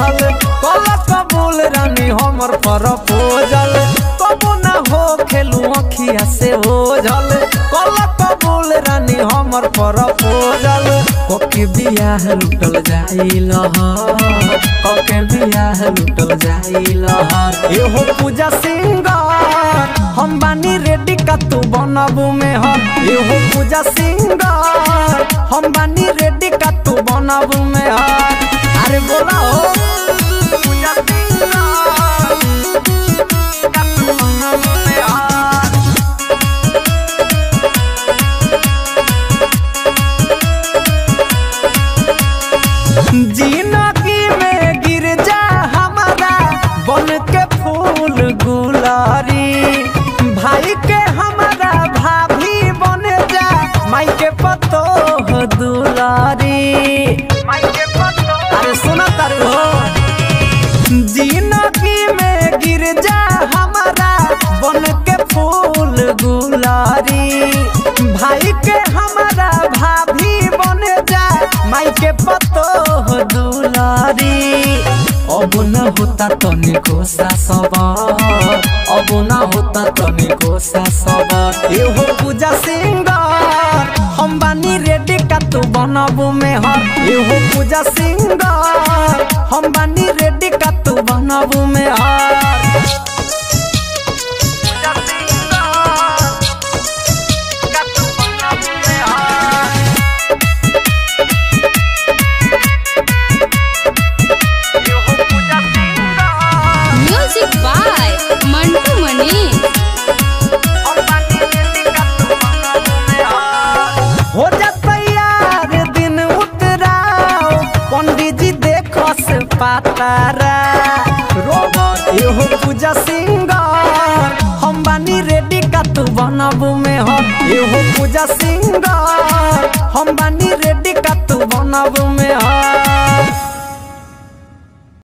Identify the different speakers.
Speaker 1: जल कल कबूल रानी हमर पर पोजल कबू ना हो खेलू अखिया से हो जल कल कबूल रानी हमर पर पोजल कोके बियाह लुटल जाई लहर कोके बियाह लुटल जाई लहर एहो पूजा सिंगार हम बानी रेडी का तू बनबू में हर एहो पूजा सिंगार हम बानी रेडी का तू बनबू में हर अरे बोला हो पूजा सिंगार का तू बनबू में हर जिंदगी में गिर जा हमारा बन के फूल गुलारी भाई के हमारा भाभी बन जा माई के पतो हो दुलारी अरे सुना तारू हो जिंदगी में गिर जा हमारा बन के फूल गुलारी भाई के हमारा भाभी बन जा माई के पतो हो दुलारी अब न होता तनिको सा सबर अब न होता तनिको सा सबर एहो पूजा सिंगार हम बानी रेडी का तू बनबू में हर एहो पूजा सिंगार हम बानी रेडी का तू बनबू में हर पूजा सिंगार का तू बनबू में हर एहो पूजा सिंगार
Speaker 2: म्यूजिक बाय मंटू मनी
Speaker 1: हो जा तैयार दिन उतराओ पंडित जी देखो से पातारा रोबोट एहो पूजा सिंगार हम बानी रेडी का तू बनबू में हो एहो पूजा सिंगार हम बानी रेडी का तू बनबू